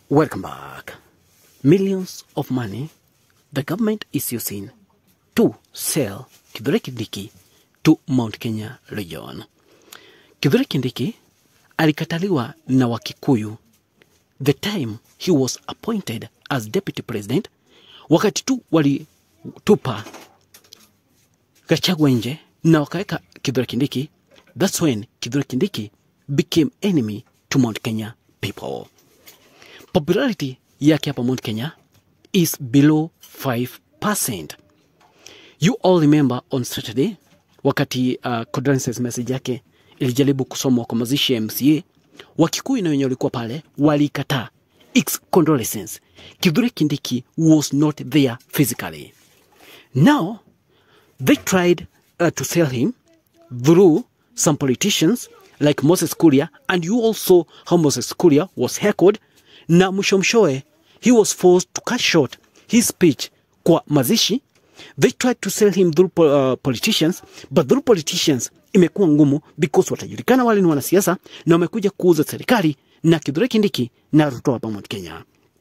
Welcome back. Millions of money the government is using to sell Kithure Kindiki to Mount Kenya region. Kithure Kindiki alikataliwa na Wakikuyu the time he was appointed as deputy president, wakati tu walitupa Gachagua nje na wakaweka Kithure Kindiki. That's when Kithure Kindiki became enemy to Mount Kenya people. Popularity yake hapa Mount Kenya is below 5%. You all remember on Saturday wakati uh, condolences message yake ilijaribu kusomwa kwa mazishi ya MCA, Wakikuyu na wenye walikuwa pale walikataa its condolences. Kithure Kindiki was not there physically. Now they tried uh, to sell him through some politicians like Moses Kuria and you also how Moses Kuria was heckled na mwisho mshoe he was forced to cut short his speech kwa mazishi they tried to sell him through po- uh, politicians but through politicians imekuwa ngumu because watajulikana wale ni wanasiasa na wamekuja kuuza serikali na Kithure Kindiki na Ruto hapa Mount Kenya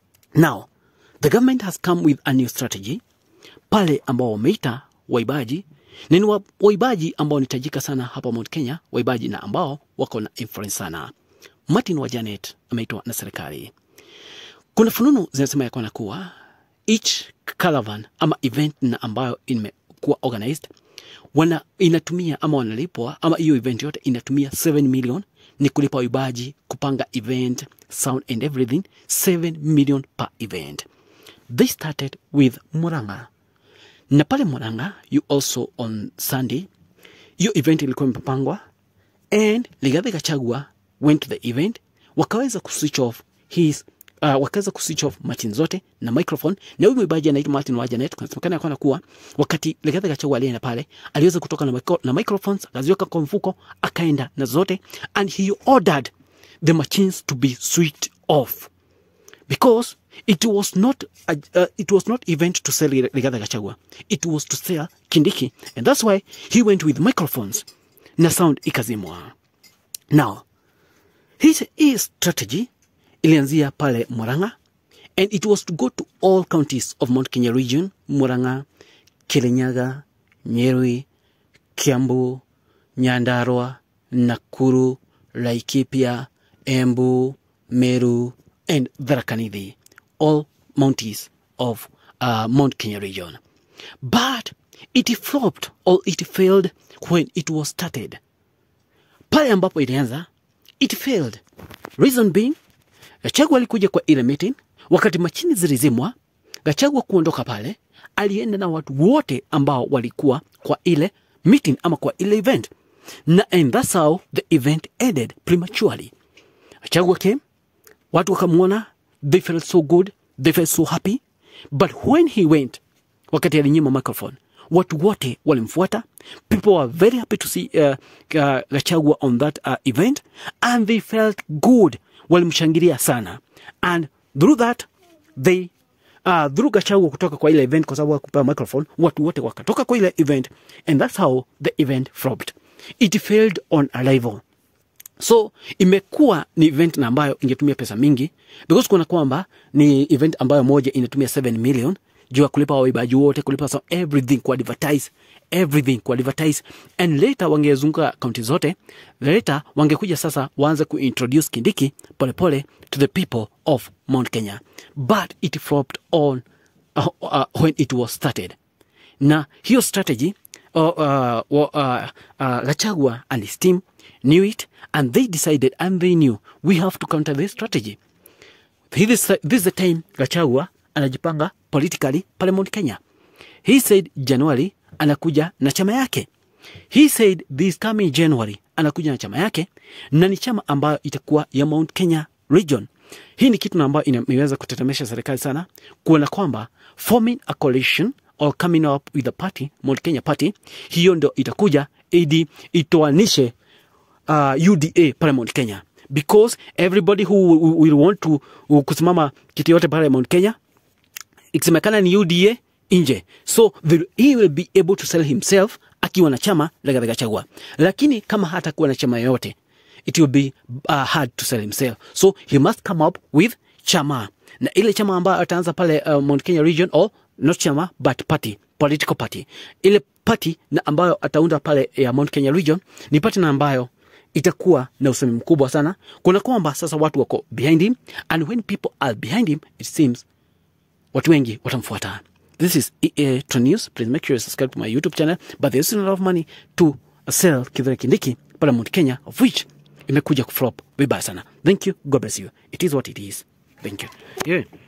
now the government has come with a new strategy pale ambao wameita waibaji na ni wa- waibaji ambao ni tajika sana hapa Mount Kenya, waibaji na ambao wako na influence sana. Martin wa Janet ameitwa na serikali. Kuna fununu zinasema ya kwana kuwa each caravan ama event na ambayo imekuwa organized wana inatumia ama wanalipwa ama hiyo event yote inatumia 7 million ni kulipa waibaji kupanga event sound and everything 7 million per event they started with Murang'a na pale Murang'a you also on Sunday hiyo event ilikuwa imepangwa and Rigathi Gachagua went to the event wakaweza kuswitch off his uh, wakaweza kuswitch off machine zote na microphone na huyu mwimbaji anaitwa Martin Wajanet kunasemekana yakona kuwa wakati Rigathi Gachagua alienda pale aliweza kutoka na, micro, na microphones akaziweka kwa mfuko akaenda na zote and he ordered the machines to be switched off because it was not a, uh, it was not event to sell Rigathi Gachagua it was to sell Kindiki and that's why he went with microphones na sound ikazimwa now his, his strategy ilianzia pale Murang'a and it was to go to all counties of Mount Kenya region Murang'a Kirinyaga Nyeri Kiambu Nyandarua Nakuru Laikipia Embu Meru and Tharaka Nithi all mounties of uh, Mount Kenya region but it flopped or it failed when it was started pale ambapo ilianza it failed reason being Gachagua alikuja kwa ile meeting wakati machini zilizimwa. Gachagua kuondoka pale, alienda na watu wote ambao walikuwa kwa ile meeting ama kwa ile event, na and that's how the event ended prematurely. Gachagua came, watu wakamwona, they felt so good, they felt so happy, but when he went, wakati alinyima microphone, watu wote walimfuata. People were very happy to see uh, uh, Gachagua on that uh, event and they felt good, walimshangilia sana and through that they uh, through Gachagua kutoka kwa ile event, kwa sababu hakupewa microphone, watu wote wakatoka kwa ile event and that's how the event flopped. It failed on arrival so imekuwa ni event na ambayo ingetumia pesa mingi because kuna kwamba ni event ambayo moja inatumia 7 million juu ya kulipa waibaji wote kulipa so everything ku advertise everything ku advertise and later wangezunguka kaunti zote later wangekuja sasa waanze kuintroduce kindiki polepole pole to the people of mount kenya but it flopped on uh, uh, when it was started na hiyo strategy uh, uh, uh, uh, Gachagua and his team knew it and they decided and they knew we have to counter this strategy. This, this is the time Gachagua anajipanga politically pale Mount Kenya. He said January anakuja na chama yake. He said this coming January anakuja na chama yake na ni chama ambayo itakuwa ya Mount Kenya region. Hii ni kitu na ambayo ina- imeweza kutetemesha serikali sana kuona kwamba forming a coalition or coming up with a party, Mount Kenya party, hiyo ndo itakuja ili itoanishe uh, UDA pale Mount Kenya because everybody who will- will want to uh, kusimama kiti yote pale Mount Kenya ikisemekana ni UDA nje, so the, he will be able to sell himself akiwa na chama la Rigathi Gachagua, lakini kama hatakuwa na chama yoyote it will be uh, hard to sell himself, so he must come up with chama na ile chama ambayo ataanza pale uh, Mount Kenya region or not chama but party political party ile party na ambayo ataunda pale ya Mount Kenya region ni party na ambayo itakuwa na usemi mkubwa sana kuna kwamba sasa watu wako behind him and when people are behind him it seems watu wengi watamfuata this is EA Trend News please make sure you subscribe to my youtube channel but there's still a lot of money to sell Kithure Kindiki pale Mount Kenya of which imekuja kuflop vibaya sana thank you god bless you it is what it is thank you yeah.